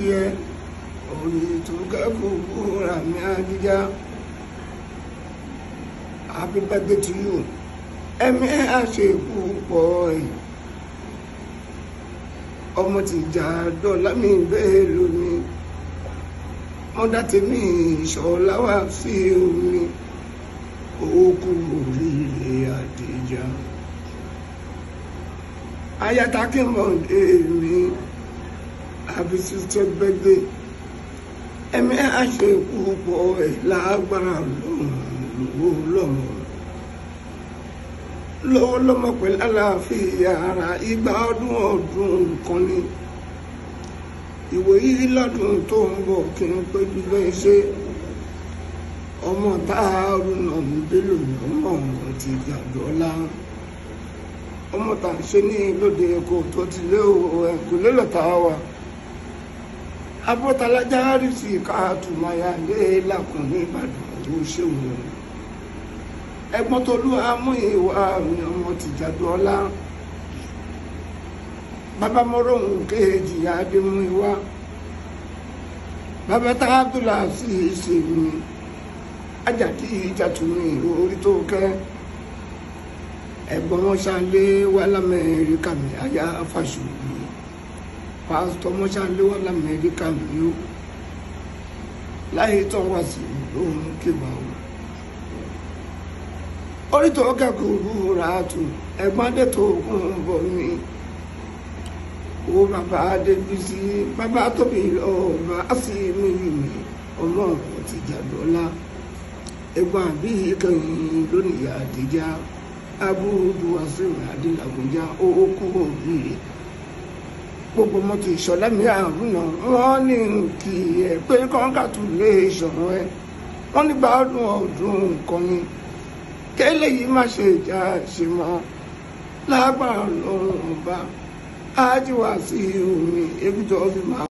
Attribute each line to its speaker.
Speaker 1: ẹ orí tó kẹ́kọ̀ọ́ búra mi àjíjá happy birthday to you ẹ̀mí àṣekú pọ̀ ẹ̀ ọmọ tìjà dọ́là mi bẹ́ẹ̀ lónìí mọ́dá tèmi ìṣọ̀lá wá sí omi òkú oríire àdìjà ayatakimọ̀dé mi happy sister birthday ẹ̀mí àṣekú pọ̀ ẹ̀ lágbára lọ́wọ́ lọ́wọ́ lọ́wọ́ lọ́mọ pẹ̀lú àlàáfíà ara igba ọdún ọdún nǹkan ni ìwò yìí lọ́dún tó ń bọ̀ kí n pé dúpẹ́ ṣe ọmọ táàrù náà ń bélò ní ọmọ ọ̀hún ti gbàdọ́lá ọmọ tá à ń ṣe ní lóde èkó tó ti lé ẹ̀kú lélọ́ta wa abọ́talájà rí sí káàtùmáyà lé lákùn ní ìbàdàn tó ṣèwọ̀n ẹ̀gbọ́n tó lú amú ìwà mi ọmọ tìjàdù ọlá bàbá mọ́rọ̀hún kejì adémú ìwà bàbá tá abdullah sí ìṣèlú mi ajàdí ìjàtúmí orí tó kẹ́ ẹ̀gbọ́n wọn ṣàlẹ wà lamẹ́ríkà mi àyà fàṣùlù pásítọ̀ wọn ṣàlẹ wà lamẹ́ríkà mi yó láyé tó wá sí lóhun kéwàá o orítọ̀ kẹ́kọ̀ọ́ rà tù ẹ̀gbọ́n adé tó kún bọ̀ mí o bàbá adébísí bàbá tóbi ọba àti mi mi ọmọ ti jàdọ́lá ẹ̀gbọ́n àbí kẹyìn lónìí àdìjá abúrúdú àṣírí adélàgbèjà òkú òbí gbogbo mọ́tò ìṣọ̀lá mi àrùn náà wọ́n ní kí ẹ pé congratulation ẹ wọ́n nígbà ọdún ọdún nǹkan ni kẹ́lẹ́ yìí má ṣe ìjà ṣe mọ́ lágbára lọ́rùn ọba ájíwá sí omi ebi tó fi máa.